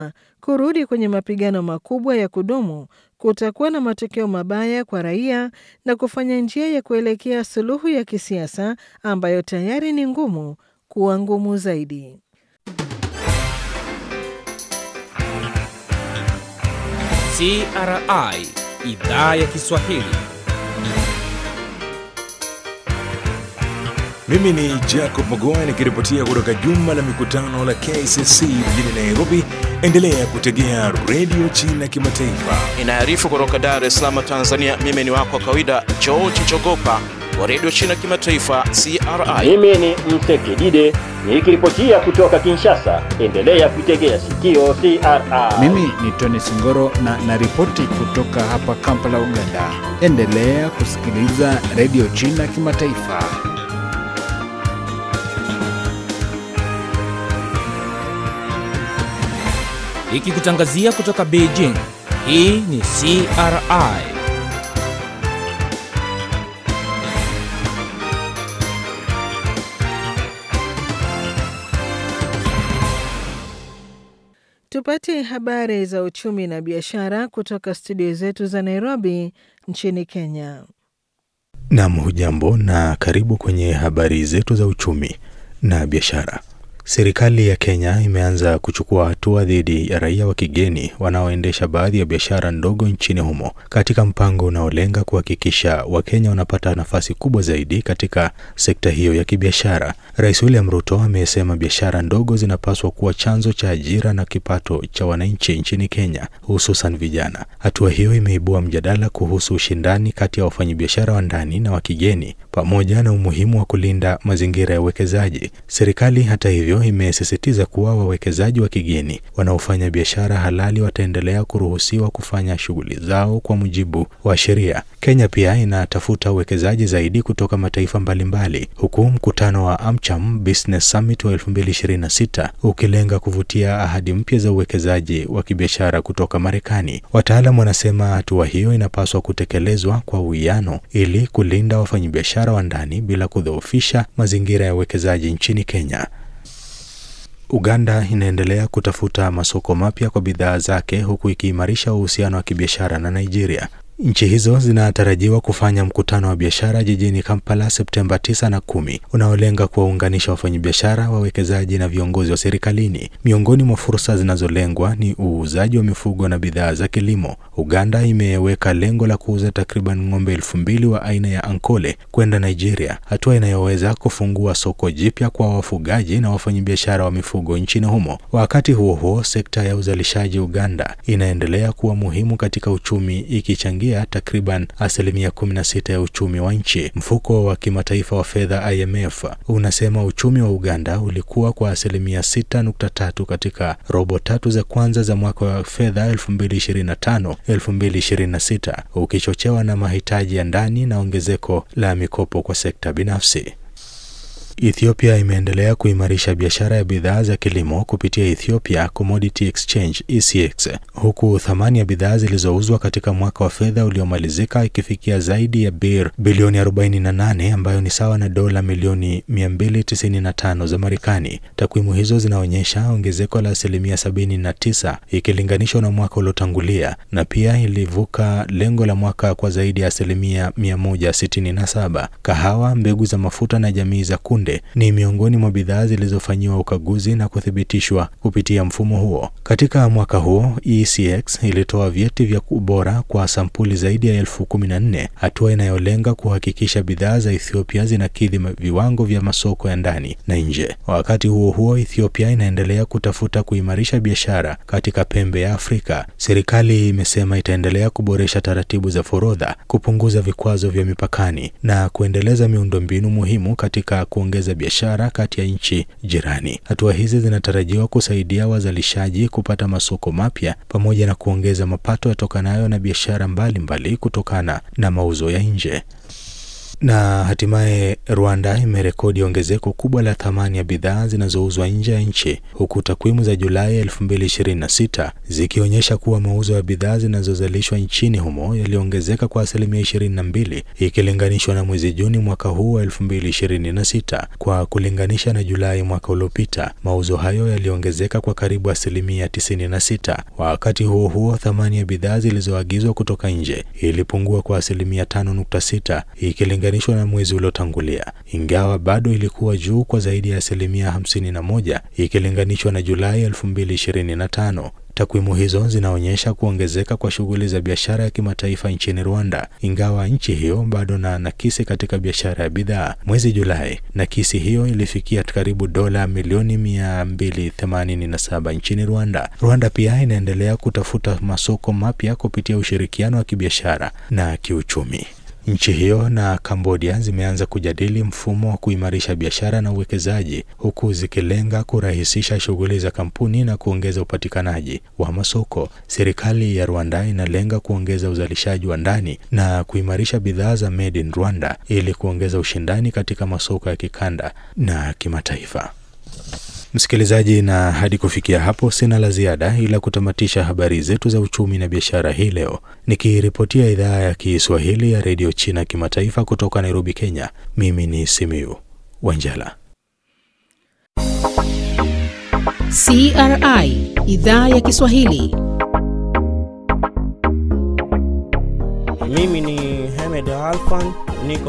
kurudi kwenye mapigano makubwa ya kudumu kutakuwa na matokeo mabaya kwa raia na kufanya njia ya kuelekea suluhu ya kisiasa ambayo tayari ni ngumu kuwa ngumu zaidi. CRI idhaa ya Kiswahili. Mimi ni Jacob Mogoa nikiripotia kutoka jumba la mikutano la KCC mjini Nairobi. Endelea kutegea redio China Kimataifa. Inaarifu kutoka Dar es Salaam, Tanzania. Mimi ni wako wa kawaida George Jogopa wa redio China Kimataifa CRI. Mimi ni Msekidide nikiripotia kutoka Kinshasa. Endelea kuitegea sikio CRI. Mimi ni Tony Singoro na naripoti kutoka hapa Kampala, Uganda. Endelea kusikiliza redio China Kimataifa. Ikikutangazia kutoka Beijing. Hii ni CRI. Tupate habari za uchumi na biashara kutoka studio zetu za Nairobi nchini Kenya. Nam, hujambo na karibu kwenye habari zetu za uchumi na biashara. Serikali ya Kenya imeanza kuchukua hatua dhidi ya raia wa kigeni wanaoendesha baadhi ya biashara ndogo nchini humo katika mpango unaolenga kuhakikisha Wakenya wanapata nafasi kubwa zaidi katika sekta hiyo ya kibiashara. Rais William Ruto amesema biashara ndogo zinapaswa kuwa chanzo cha ajira na kipato cha wananchi nchini Kenya, hususan vijana. Hatua hiyo imeibua mjadala kuhusu ushindani kati ya wafanyabiashara wa ndani na wa kigeni pamoja na umuhimu wa kulinda mazingira ya uwekezaji. Serikali hata hivyo imesisitiza kuwa wawekezaji wa kigeni wanaofanya biashara halali wataendelea kuruhusiwa kufanya shughuli zao kwa mujibu wa sheria. Kenya pia inatafuta uwekezaji zaidi kutoka mataifa mbalimbali, huku mkutano wa AmCham Business Summit wa 2026 ukilenga kuvutia ahadi mpya za uwekezaji wa kibiashara kutoka Marekani. Wataalam wanasema hatua hiyo inapaswa kutekelezwa kwa uwiano ili kulinda wafanyabiashara wa ndani bila kudhoofisha mazingira ya uwekezaji nchini Kenya. Uganda inaendelea kutafuta masoko mapya kwa bidhaa zake huku ikiimarisha uhusiano wa kibiashara na Nigeria. Nchi hizo zinatarajiwa kufanya mkutano wa biashara jijini Kampala Septemba 9 na kumi unaolenga kuwaunganisha wafanyabiashara, wawekezaji na viongozi wa serikalini. Miongoni mwa fursa zinazolengwa ni uuzaji wa mifugo na bidhaa za kilimo. Uganda imeweka lengo la kuuza takriban ng'ombe elfu mbili wa aina ya Ankole kwenda Nigeria, hatua inayoweza kufungua soko jipya kwa wafugaji na wafanyabiashara wa mifugo nchini humo. Wakati huo huo, sekta ya uzalishaji Uganda inaendelea kuwa muhimu katika uchumi ikichangia takriban asilimia 16 ya uchumi wa nchi. Mfuko wa kimataifa wa fedha IMF unasema uchumi wa Uganda ulikuwa kwa asilimia 6.3 katika robo tatu za kwanza za mwaka wa fedha 2025 2026, ukichochewa na mahitaji ya ndani na ongezeko la mikopo kwa sekta binafsi. Ethiopia imeendelea kuimarisha biashara ya bidhaa za kilimo kupitia Ethiopia Commodity Exchange ECX, huku thamani ya bidhaa zilizouzwa katika mwaka wa fedha uliomalizika ikifikia zaidi ya bir bilioni 48 ambayo ni sawa na dola milioni 295 za Marekani. Takwimu hizo zinaonyesha ongezeko la asilimia 79 ikilinganishwa na mwaka uliotangulia na pia ilivuka lengo la mwaka kwa zaidi ya asilimia 167. Kahawa, mbegu za mafuta na jamii za kunde ni miongoni mwa bidhaa zilizofanyiwa ukaguzi na kuthibitishwa kupitia mfumo huo. Katika mwaka huo, ECX ilitoa vyeti vya ubora kwa sampuli zaidi ya elfu kumi na nne, hatua inayolenga kuhakikisha bidhaa za Ethiopia zinakidhi viwango vya masoko ya ndani na nje. Wakati huo huo, Ethiopia inaendelea kutafuta kuimarisha biashara katika pembe ya Afrika. Serikali imesema itaendelea kuboresha taratibu za forodha, kupunguza vikwazo vya mipakani na kuendeleza miundombinu muhimu katika kuongeza biashara kati ya nchi jirani. Hatua hizi zinatarajiwa kusaidia wazalishaji kupata masoko mapya pamoja na kuongeza mapato yatokanayo na biashara mbalimbali kutokana na mauzo ya nje. Na hatimaye Rwanda imerekodi ongezeko kubwa la thamani ya bidhaa zinazouzwa nje ya nchi huku takwimu za Julai 2026 zikionyesha kuwa mauzo ya bidhaa zinazozalishwa nchini humo yaliongezeka kwa asilimia 22 ikilinganishwa na mwezi Juni mwaka huu wa 2026. Kwa kulinganisha na Julai mwaka uliopita, mauzo hayo yaliongezeka kwa karibu asilimia 96. Wakati huo huo, thamani ya bidhaa zilizoagizwa kutoka nje ilipungua kwa asilimia 5.6 ikilinganishwa na mwezi uliotangulia, ingawa bado ilikuwa juu kwa zaidi ya asilimia 51 ikilinganishwa na Julai 2025. Takwimu hizo zinaonyesha kuongezeka kwa shughuli za biashara ya kimataifa nchini Rwanda, ingawa nchi hiyo bado na nakisi katika biashara ya bidhaa. Mwezi Julai, nakisi hiyo ilifikia karibu dola milioni 287 nchini Rwanda. Rwanda pia inaendelea kutafuta masoko mapya kupitia ushirikiano wa kibiashara na kiuchumi. Nchi hiyo na Kambodia zimeanza kujadili mfumo wa kuimarisha biashara na uwekezaji huku zikilenga kurahisisha shughuli za kampuni na kuongeza upatikanaji wa masoko. Serikali ya Rwanda inalenga kuongeza uzalishaji wa ndani na kuimarisha bidhaa za made in Rwanda ili kuongeza ushindani katika masoko ya kikanda na kimataifa. Msikilizaji, na hadi kufikia hapo sina la ziada ila kutamatisha habari zetu za uchumi na biashara hii leo, nikiripotia idhaa ya Kiswahili ya redio China kimataifa kutoka Nairobi, Kenya. Mimi ni Simiu Wanjala. CRI idhaa ya Kiswahili. Mimi ni Hamed Alfan, niko